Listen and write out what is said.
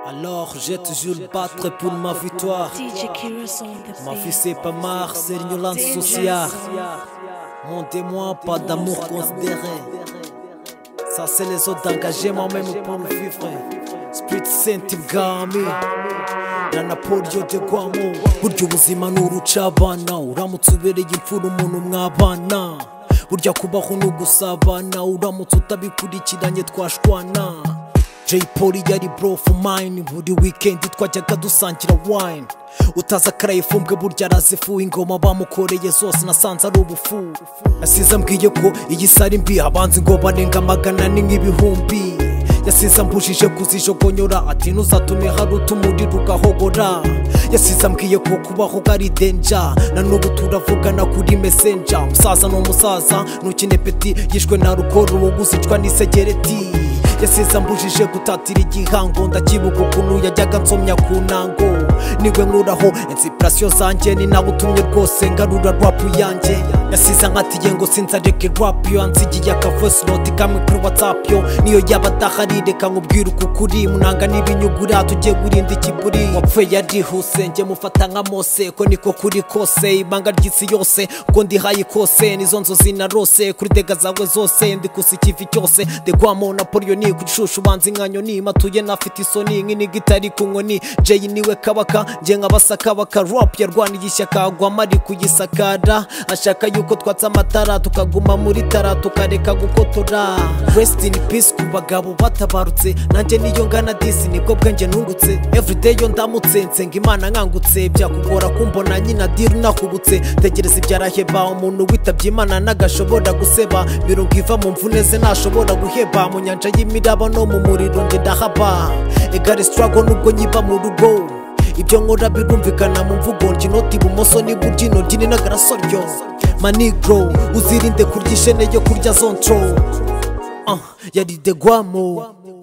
Alors je toujours battre pour ma victoire. DJ Kira's on the Ma fille beat. c'est pas marre, c'est Yolan Soucia. Mon témoin, pas d'amour considéré. Ça c'est les autres d'engager moi-même pour le vivre. Spirit Sentigami. Rana polio de Guamo. Burya ubuzima ni urucabana. Uramutse ubereye imfura umuntu mwabana. Burya kubaho ni ugusabana. Uramutse utabikurikiranye twashwana. Jay Polly yari bro for mine Buri weekend twajyaga dusangira wine Utazi akaraye fumbwe burya arazifuye ingoma bamukoreye zose nasanze ari ubufu Yasize ambwiye ko iyi sari mbi abanzi ngo barenga magana ni nk'ibihumbi Yasize ambujije kuzijogonyora ati ntuzatume hari utumuriro ugahogora Yasize ambwiye ko kubaho ari denja na n'ubu turavugana kuri messenger Umusaza ni umusaza ntukine peti yishwe na rukoro uwo gusicwa n'isegereti yasize ambujije gutatira igihango ndakibuka ukuntu yajyaga nsomya ku ntango nigwe nkuraho insipirasiyo zanjye ni nawe utumye rwose ngarura rwapu yanjye yasize nkatiye ngo sinzareke rwapu yo ansigiye akavosi noti kamwe kuri watsapu yo niyo yaba adahari reka nkubwire uku kuri munanga n'ibinyugura tugiye gurinda ikiburi wapfuye yarihuse njye mufata nka mose ko niko kuri kose ibanga ry'isi yose ubwo ndihaye kose nizo nzozi narose kuri dega zawe zose ndikusa ikivi cyose ndegwamo napoleoni kuri shushu banzi nka nyoni matuye nafite isoni nk'iniga itari ku nkoni jeyi niwe kabaka njye nk'abasakabaka rap yarwaniye ishyaka agwamo ari kuyisakara ashaka yuko twatsa amatara tukaguma muri tara tukareka gukotora rest in peace ku bagabo batabarutse nanjye niyo ngana disi nibwo bwenge nungutse everyday yo ndamutse nsenga imana nkangutse byakugora kumbona nyina diri nakubutse tegereza ibyaraheba umuntu witabye imana nagashobora guseba mirongo iva mu mvune ze ntashobora guheba mu nyanja y'imiraba no mu muriro nge ndahaba egare struggle nubwo nyiba mu rugo ibyo nkora birumvikana mu mvugo njinoti ibumoso n'iburyo intoryi ni n'agarasoryo manigro uzirinde kurya ishene yo kurya zontro uh, yari de guamo